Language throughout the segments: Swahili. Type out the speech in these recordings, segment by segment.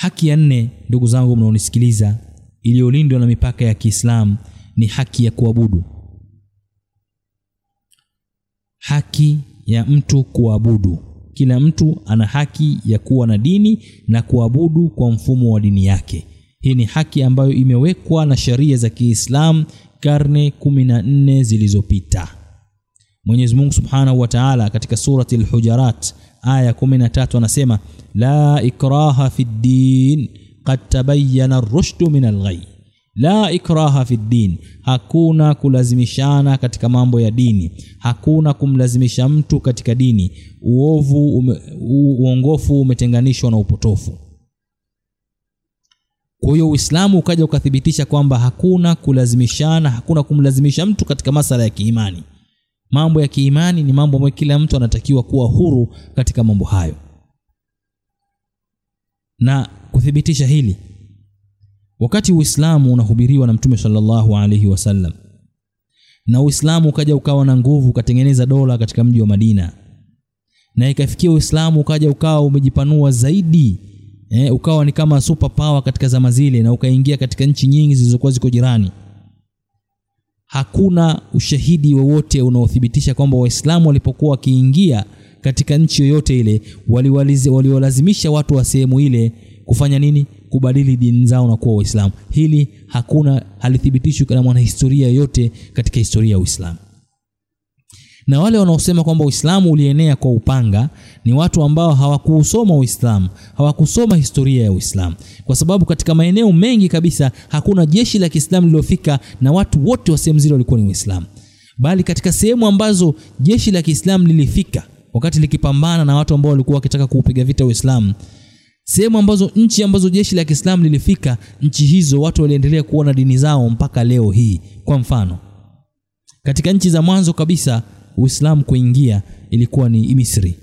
haki ya nne ndugu zangu mnaonisikiliza iliyolindwa na mipaka ya kiislamu ni haki ya kuabudu haki ya mtu kuabudu kila mtu ana haki ya kuwa na dini na kuabudu kwa mfumo wa dini yake hii ni haki ambayo imewekwa na sheria za kiislamu karne 14 zilizopita mwenyezi mungu subhanahu wa taala katika surati lhujarat aya 13 anasema la ikraha fi ddin qad tabayana rushdu min alghai la ikraha fi ddin hakuna kulazimishana katika mambo ya dini hakuna kumlazimisha mtu katika dini uovu ume, u, uongofu umetenganishwa na upotofu kwa hiyo uislamu ukaja ukathibitisha kwamba hakuna kulazimishana hakuna kumlazimisha mtu katika masala ya kiimani mambo ya kiimani ni mambo ambayo kila mtu anatakiwa kuwa huru katika mambo hayo na kuthibitisha hili wakati uislamu unahubiriwa na mtume salllahu alaihi wasallam na uislamu ukaja ukawa na nguvu ukatengeneza dola katika mji wa madina na ikafikia uislamu ukaja ukawa umejipanua zaidi eh, ukawa ni kama super power katika zama zile na ukaingia katika nchi nyingi zilizokuwa ziko jirani hakuna ushahidi wowote unaothibitisha kwamba waislamu walipokuwa wakiingia katika nchi yoyote ile waliwalazimisha watu wa sehemu ile kufanya nini kubadili dini zao na kuwa waislamu hili hakuna halithibitishwi na mwanahistoria yoyote katika historia ya uislamu na wale wanaosema kwamba uislamu ulienea kwa upanga ni watu ambao hawakuusoma uislamu hawakusoma historia ya uislamu kwa sababu katika maeneo mengi kabisa hakuna jeshi la kiislamu lililofika na watu wote wa sehemu zile walikuwa ni waislamu bali katika sehemu ambazo jeshi la kiislamu lilifika wakati likipambana na watu ambao walikuwa wakitaka kuupiga vita uislamu sehemu ambazo nchi ambazo jeshi la kiislamu lilifika nchi hizo watu waliendelea kuona dini zao mpaka leo hii kwa mfano katika nchi za mwanzo kabisa uislamu kuingia ilikuwa ni misri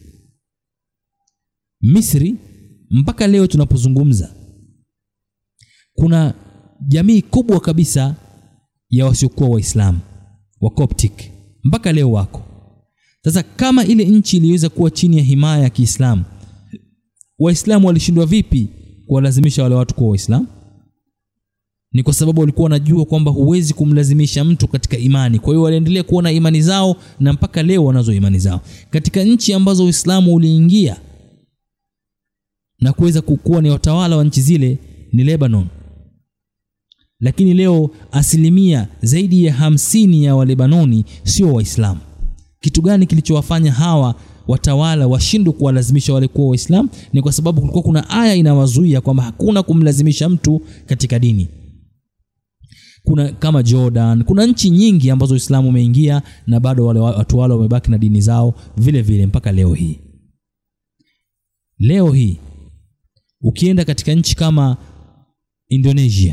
misri mpaka leo tunapozungumza kuna jamii kubwa kabisa ya wasiokuwa waislamu wa coptic mpaka leo wako sasa kama ile nchi iliweza kuwa chini ya himaya ya kiislamu waislamu walishindwa vipi kuwalazimisha wale watu kuwa waislamu ni kwa sababu walikuwa wanajua kwamba huwezi kumlazimisha mtu katika imani kwa hiyo waliendelea kuona imani zao na mpaka leo wanazo imani zao katika nchi ambazo uislamu uliingia na kuweza kuwa ni watawala wa nchi zile ni lebanon lakini leo asilimia zaidi ya hamsini ya walebanoni sio waislamu kitu gani kilichowafanya hawa watawala washindwe kuwalazimisha wale kuwa waislamu ni kwa sababu kulikuwa kuna aya inawazuia kwamba hakuna kumlazimisha mtu katika dini kuna kama jordan kuna nchi nyingi ambazo uislamu umeingia na bado wale watu wale wamebaki na dini zao vile vile mpaka leo hii leo hii ukienda katika nchi kama indonesia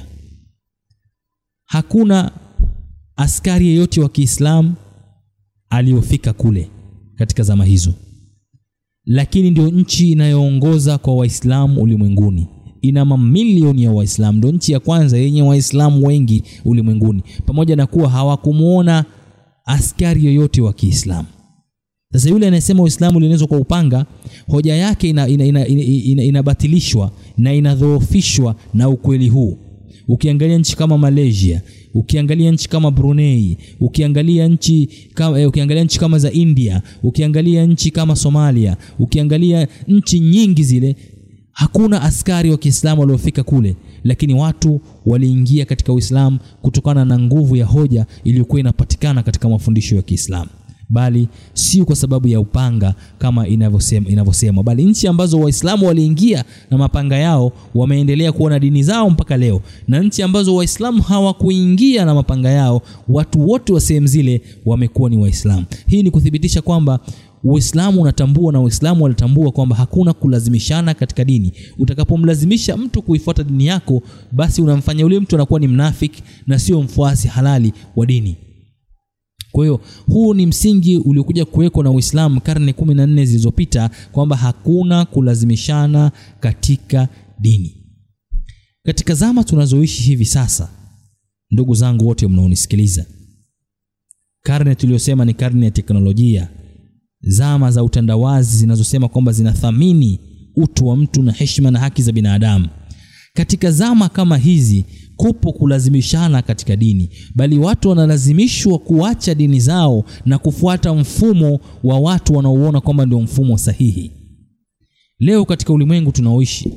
hakuna askari yeyote wa kiislamu aliyofika kule katika zama hizo lakini ndio nchi inayoongoza kwa waislamu ulimwenguni ina mamilioni ya waislamu ndio nchi ya kwanza yenye waislamu wengi ulimwenguni pamoja na kuwa hawakumwona askari yoyote wa kiislamu sasa yule anayesema uislamu ulienezwa kwa upanga hoja yake inabatilishwa ina, ina, ina, ina, ina na inadhoofishwa na ukweli huu ukiangalia nchi kama malaysia ukiangalia nchi kama brunei ukiangalia nchi kama, eh, ukiangalia nchi kama za india ukiangalia nchi kama somalia ukiangalia nchi nyingi zile hakuna askari wa kiislamu waliofika kule lakini watu waliingia katika uislamu kutokana na nguvu ya hoja iliyokuwa inapatikana katika mafundisho ya kiislamu bali sio kwa sababu ya upanga kama inavyosemwa inavyosema bali nchi ambazo waislamu waliingia na mapanga yao wameendelea kuona dini zao mpaka leo na nchi ambazo waislamu hawakuingia na mapanga yao watu wote wa sehemu zile wamekuwa ni waislamu hii ni kuthibitisha kwamba uislamu unatambua na waislamu wanatambua kwamba hakuna kulazimishana katika dini utakapomlazimisha mtu kuifuata dini yako basi unamfanya yule mtu anakuwa ni mnafiki na sio mfuasi halali wa dini kwa hiyo huu ni msingi uliokuja kuwekwa na uislamu karne kumi na nne zilizopita kwamba hakuna kulazimishana katika dini katika zama tunazoishi hivi sasa ndugu zangu wote mnaonisikiliza karne tuliyosema ni karne ya teknolojia zama za utandawazi zinazosema kwamba zinathamini utu wa mtu na heshima na haki za binadamu katika zama kama hizi kupo kulazimishana katika dini bali watu wanalazimishwa kuacha dini zao na kufuata mfumo wa watu wanaouona kwamba ndio mfumo sahihi leo katika ulimwengu tunaoishi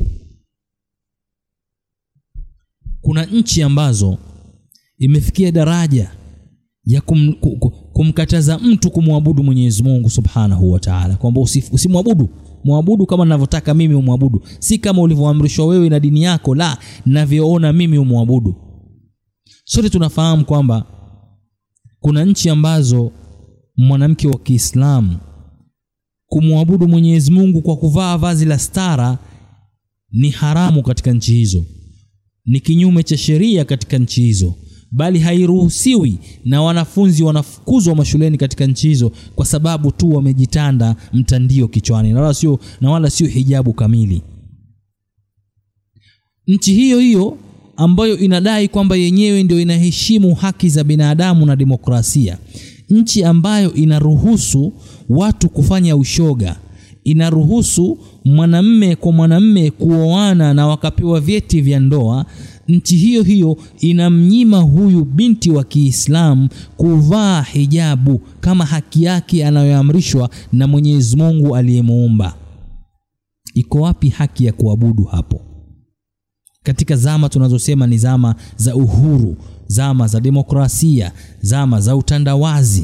kuna nchi ambazo imefikia daraja ya kum, kumkataza mtu kumwabudu mwenyezi mungu subhanahu wa taala kwamba usimwabudu mwabudu kama navyotaka mimi umwabudu si kama ulivyoamrishwa wewe na dini yako la navyoona mimi umwabudu sote tunafahamu kwamba kuna nchi ambazo mwanamke wa kiislamu kumwabudu mwenyezi mungu kwa kuvaa vazi la stara ni haramu katika nchi hizo ni kinyume cha sheria katika nchi hizo bali hairuhusiwi na wanafunzi wanafukuzwa mashuleni katika nchi hizo kwa sababu tu wamejitanda mtandio kichwani na wala sio na wala sio hijabu kamili nchi hiyo hiyo ambayo inadai kwamba yenyewe ndio inaheshimu haki za binadamu na demokrasia nchi ambayo inaruhusu watu kufanya ushoga inaruhusu mwanamme kwa mwanamme kuoana na wakapewa vyeti vya ndoa nchi hiyo hiyo inamnyima huyu binti wa Kiislamu kuvaa hijabu kama haki yake anayoamrishwa na Mwenyezi Mungu aliyemuumba. Iko wapi haki ya kuabudu hapo? Katika zama tunazosema ni zama za uhuru, zama za demokrasia, zama za utandawazi,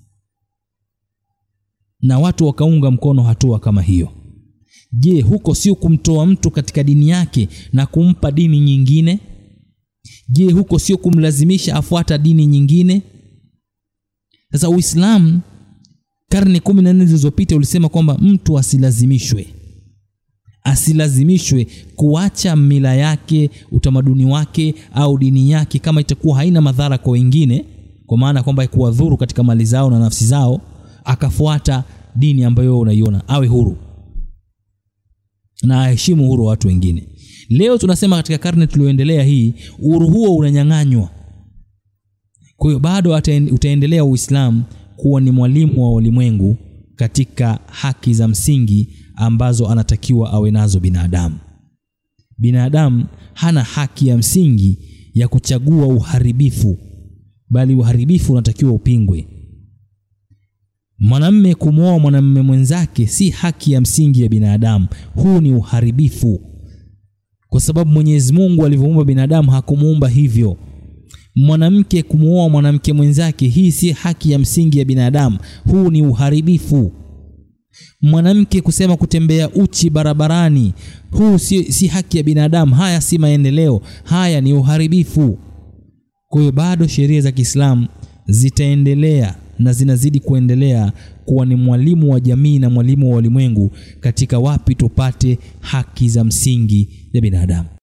na watu wakaunga mkono hatua kama hiyo. Je, huko sio kumtoa mtu katika dini yake na kumpa dini nyingine? Je, huko sio kumlazimisha afuata dini nyingine? Sasa Uislamu karne kumi na nne zilizopita ulisema kwamba mtu asilazimishwe, asilazimishwe kuacha mila yake, utamaduni wake au dini yake, kama itakuwa haina madhara kwa wengine, kwa maana kwamba kuwadhuru katika mali zao na nafsi zao, akafuata dini ambayo unaiona, awe huru na aheshimu uhuru wa watu wengine. Leo tunasema katika karne tulioendelea hii, uhuru huo unanyang'anywa. Kwa hiyo bado utaendelea Uislamu kuwa ni mwalimu wa ulimwengu katika haki za msingi ambazo anatakiwa awe nazo binadamu. Binadamu hana haki ya msingi ya kuchagua uharibifu, bali uharibifu unatakiwa upingwe. Mwanamme kumwoa mwanamme mwenzake si haki ya msingi ya binadamu. Huu ni uharibifu, kwa sababu Mwenyezi Mungu alivyoumba binadamu hakumuumba hivyo. Mwanamke kumwoa mwanamke mwenzake, hii si haki ya msingi ya binadamu. Huu ni uharibifu. Mwanamke kusema kutembea uchi barabarani, huu si, si haki ya binadamu. Haya si maendeleo, haya ni uharibifu. Kwa hiyo bado sheria za Kiislamu zitaendelea na zinazidi kuendelea kuwa ni mwalimu wa jamii na mwalimu wa ulimwengu katika wapi tupate haki za msingi za binadamu.